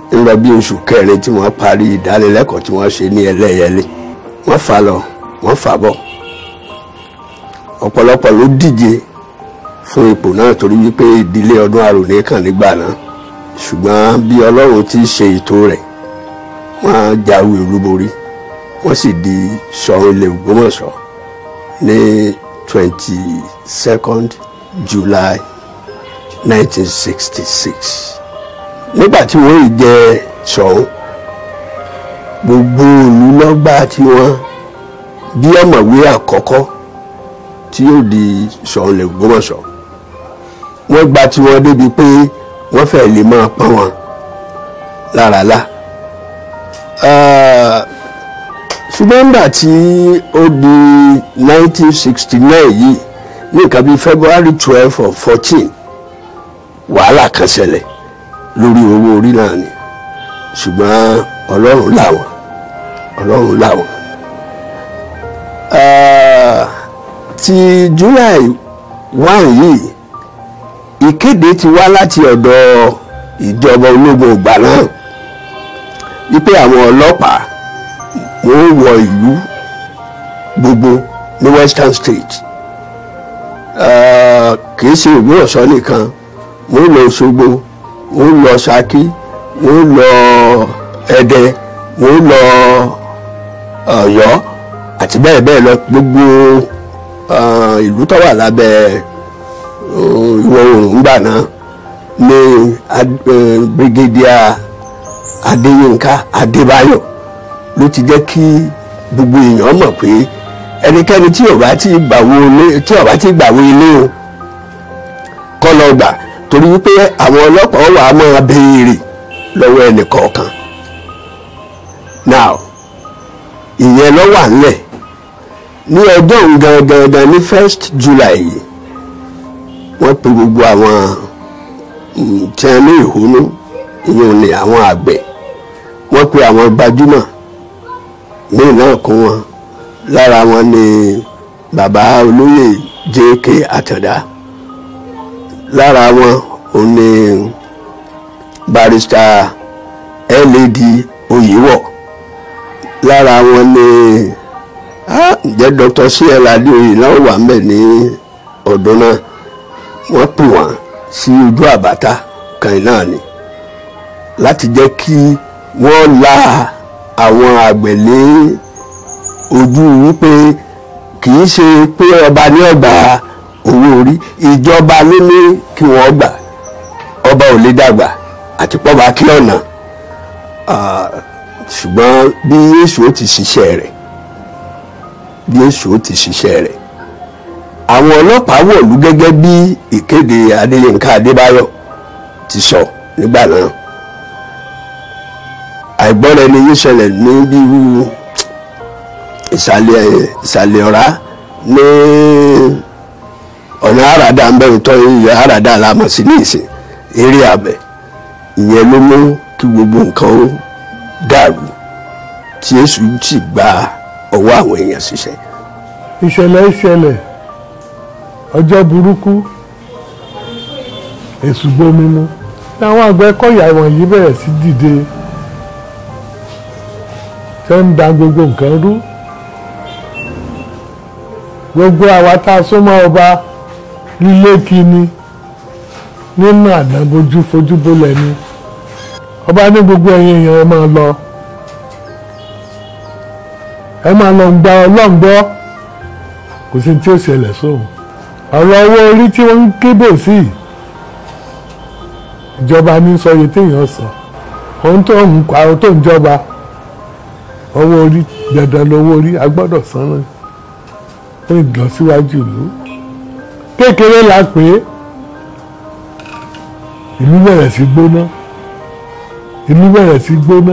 ń lọ bí oṣù kẹrin tí wọ́n parí ìdánilẹ́kọ̀ọ́ tí wọ́n ṣe ní ẹlẹ́yẹlé wọ́n fà lọ wọ́n fà bọ̀ ọ̀pọ̀lọpọ̀ ló díje fún ipò náà torí wípé ìdílé ọdún àròlé kàn nígbà náà ṣùgbọ́n bí ọlọ́run ti ṣe ètò rẹ̀ wọ́n jáwé olúborí wọ́n sì di Ṣọ̀ún ilé Ògbómọ̀ṣọ́ ní twenty second July nineteen sixty six nígbà tí wọ́n yìí jẹ Ṣọ̀ún gbogbo ìlú lọ́gbà tí wọ́n bí ọ̀mọ̀wé àkọ́kọ́ tí yóò di Ṣọ̀ún ilé Ògbómọ̀ṣọ́ wọ́n gba tí wọ́n débi pé wọ́n fẹ́ lè máa pọ́n wọn lára lá. ṣùgbọ́n nígbà tí ó di 1969 yìí ní nǹkan bíi February twelve or fourteen wàhálà kan ṣẹlẹ̀ lórí owó orí náà ni ṣùgbọ́n Ọlọ́run làwọn Ọlọ́run làwọn. ti July one yìí ìkéde ti wá láti ọ̀dọ̀ ìjọba ológun ìgbà náà wípé àwọn ọlọ́pàá wọ́n wọ ìlú gbogbo ní western state kìí ṣe Ògbómọ̀ṣọ́ nìkan wọ́n lọ Òṣogbo wọ́n lọ Ṣakí wọ́n lọ Ẹdẹ wọ́n lọ Ọ̀yọ́ àti bẹ́ẹ̀ bẹ́ẹ̀ lọ gbogbo ìlú tó wà lábẹ́ ìwọ̀ oòrùn gbà náà ní brigadier Adéyínká Adébáyọ̀ ló ti jẹ́ kí gbogbo èèyàn mọ̀ pé ẹnikẹ́ni tí ó bá ti gbàwó ilé tí ó bá ti gbàwó ilé o kọ́ lọ gbà torí wípé àwọn ọlọ́pàá wà á máa béèrè lọ́wọ́ ẹnì kọ̀ọ̀kan now ìyẹn ló wà nílẹ̀ ní ọjọ́ gangan ní first July yìí wọ́n pe gbogbo àwọn tí wọ́n ní ìhónú ìyẹn ní àwọn àgbẹ̀ wọ́n pe àwọn gbajúmọ̀ míì náà kún wọn lára wọn ni bàbá olóyè J.K. Àtàndá lára wọn ò ní barrister L.A.D. Oyèwọ̀ lára wọn ni ǹjẹ́ Dr. C.L. Adéoyè náà wà ń bẹ̀ ní ọdún náà wọ́n pè wọ́n sí ojú àbáta kan náà ni láti jẹ́ kí wọ́n la àwọn àgbẹ̀ lé ojú wípé kì í ṣe pé ọba ní ọgbà owó orí ìjọba ló ní kí wọ́n gbà ọba ò lè dàgbà àti pọ́ba kí ọ̀nà ṣùgbọ́n bí Yéṣu ó ti ṣiṣẹ́ rẹ̀ bí Yéṣu ó ti ṣiṣẹ́ rẹ̀ àwọn ọlọ́pàá wọ̀lú gẹ́gẹ́ bí ìkéde Adéyínká Adébáyọ̀ ti sọ nígbà náà àìgbọ́ra ẹni yìí ṣẹlẹ̀ ní bíi ìsàlẹ̀ ìsàlẹ̀ ọ̀rá ní ọ̀nà àràdà ń bẹ̀rù tọ́ ìyá àràdà lámọ̀ sí ní ìsìn eré abẹ ìyẹn ló mú kí gbogbo nǹkan ó dàrú tí Èṣù sì gba ọwọ́ àwọn èèyàn ṣiṣẹ́. ìṣẹ̀lẹ̀ ìṣẹ̀lẹ̀ ọjọ́ burúkú èṣù gbomi mu àwọn àgbẹ̀kọ̀yà wọ̀nyí bẹ̀rẹ̀ sí dìde tẹ́ ń da gbogbo nǹkan rú gbogbo àwa tá a súnmọ́ ọba lílé kíni nínú àdánbójú fojúbólẹ̀ ni ọba ní gbogbo ẹ̀yin èèyàn ẹ máa lọ ẹ máa lọ gba ọlọ́run gbọ́ kò sí tí ó ṣẹlẹ̀ sóhun ọ̀rọ̀ owó orí tí wọ́n ń kébè sí ìjọba ní sọye téèyàn sọ ohun tó ń pa ohun tó ń jọba owó orí dandan lówó orí a gbọ́dọ̀ san náà fún ìlọsíwájú ìlú kékeré la pé ìlú bẹ̀rẹ̀ sí gbóná ìlú bẹ̀rẹ̀ sí gbóná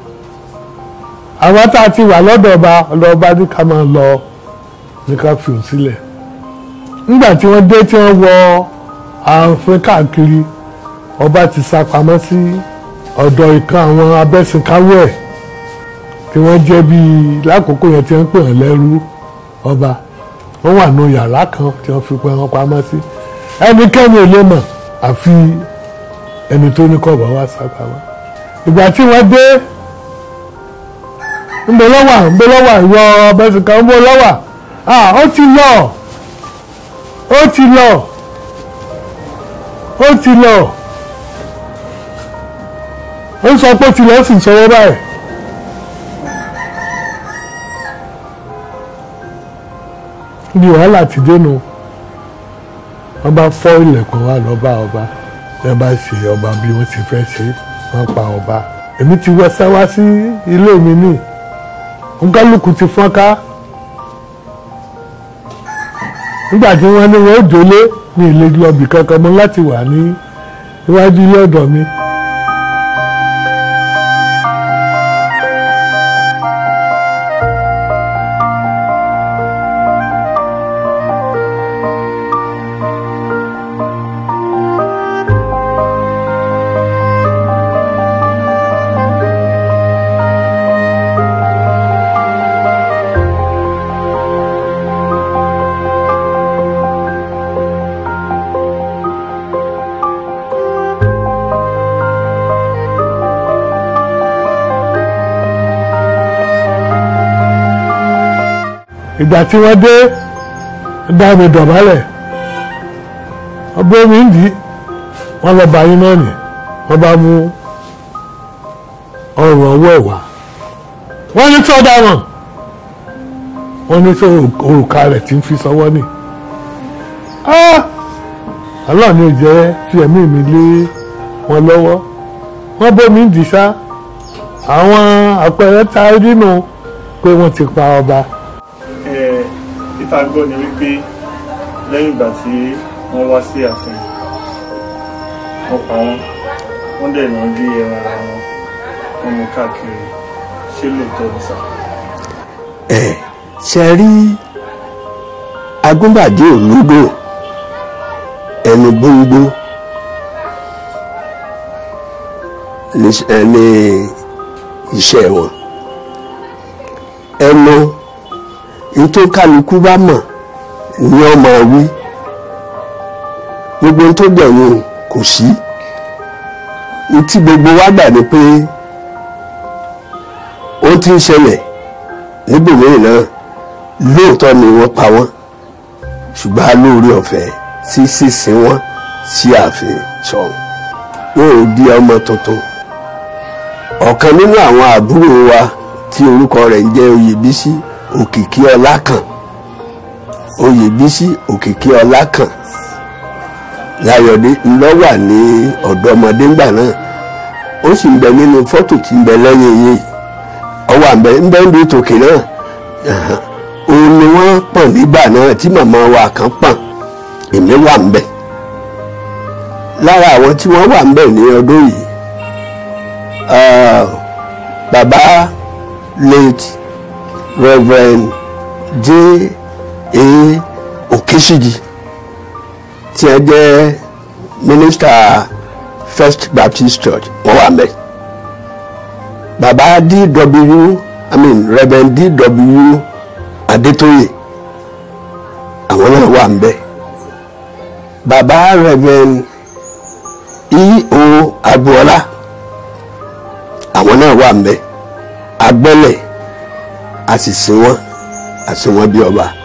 àwọn tá a ti wà lọ́dọ̀ ọba ọlọ́ọba ní ká máa lọ ní ká fi òun sílẹ̀ nígbà tí wọ́n dé tí wọ́n wọ ààfin káàkiri ọba ti sá pamọ́ sí ọ̀dọ̀ ìkan àwọn abẹ́sìnkáwọ́ ẹ̀ tí wọ́n jẹ́ bíi lákòókò yẹn tí wọ́n pè wọ́n lẹ́rú ọba wọ́n wà nù yàrá kan tí wọ́n fi pẹ́ wọn pamọ́ sí ẹnikẹ́ni ò lè mọ̀ àfi ẹni tó ní kọ́bọ̀ wá sá pamọ́ ìgbà tí wọ́n dé ńbẹ lọ́wà ńbẹ lọ́wà ìwọ ọbẹ̀sìnkà ńbẹ lọ́wà ah ó ti lọ ó ti lọ ó ti lọ ó sọ pé ó ti lọ ó sì sọwọ́ báyìí. bí wàhálà ti dénú wọ́n bá fọ́ ilẹ̀kùn wa lọ bá ọba ẹ bá ṣe ọba bí wọ́n ti fẹ́ ṣe wọ́n pa ọba èmi ti wọ sáwá sí ilé mi ní nkálukú ti fọ́nká nígbà tí wọ́n ní wọ́n ó jólé ní ilé lọ́bì kankan mọ́ láti wà ní iwájú ilé ọ̀dọ̀ mi. ìgbà tí wọ́n dé dá mi dọ̀bálẹ̀ ọgbẹ́ mi ń dì í wọ́n lọ bá yín náà nì wọ́n bá mú ọrùn ọwọ́ ẹ̀ wá wọ́n ní tó dáwọn wọ́n ní tó òrùka rẹ̀ tí ń fi sọwọ́ nì aláàánú ìjẹ́ fi ẹ̀mí mi lé wọn lọ́wọ́ wọ́n bómi ń dì í sá àwọn àpẹẹrẹ tá a rí nù pé wọ́n ti pa ọba ìta gbọ́ ni wípé lẹ́yìn ìgbà tí wọ́n wá sí ààfin wọ́n pa wọ́n wọ́n dẹ̀ náà gé ẹran ara wọn wọ́n mú káàkiri ṣé lóòótọ́ ni sà. ẹ ṣe rí agúnbàdé òlúdò ẹnu gbóngbó ní iṣẹ́ wọn ẹnu ètò kálukú bá mọ̀ ni wọ́n máa wí gbogbo ohun tó gbẹ̀yìn kò sí tí gbogbo wa gbà ní pé ó ti ń ṣẹlẹ̀ níbòmíràn náà lóòótọ́ ni wọ́n pa wọ́n ṣùgbọ́n a lóore ọ̀fẹ́ sí sísìn wọn sí ààfin ṣọ̀hún wọn ò di ọmọ tuntun ọ̀kan nínú àwọn àbúrò wa tí orúkọ rẹ̀ ń jẹ́ Oyèbísí òkìkí ọlákàn oyèbísí òkìkí ọlákàn láyọ̀dé ńlọ́wà ní ọ̀dọ́mọdé ńgbà náà ó sì ń bẹ nínú fọ́tò tí ń bẹ lẹ́yìn yìí ọwọ́ àbẹ ń bẹ ń bí tòkè náà òun ni wọ́n pọ̀n nígbà náà tí màmá wa kan pọ̀n èmi wà ń bẹ lára àwọn tí wọ́n wà ń bẹ ní ọdún yìí bàbá late Reverend J. A. Okeshiji tí ẹ jẹ́ minister First Baptist Church wọ́n wà mẹ́. Bàbá D.W. I mean Reverend D.W. Adetoye àwọn náà wà mbẹ. Bàbá Reverend E. O. Agboola àwọn náà wà mbẹ. Agbẹ́lẹ̀ a sì sin wọn a sin wọn bí ọba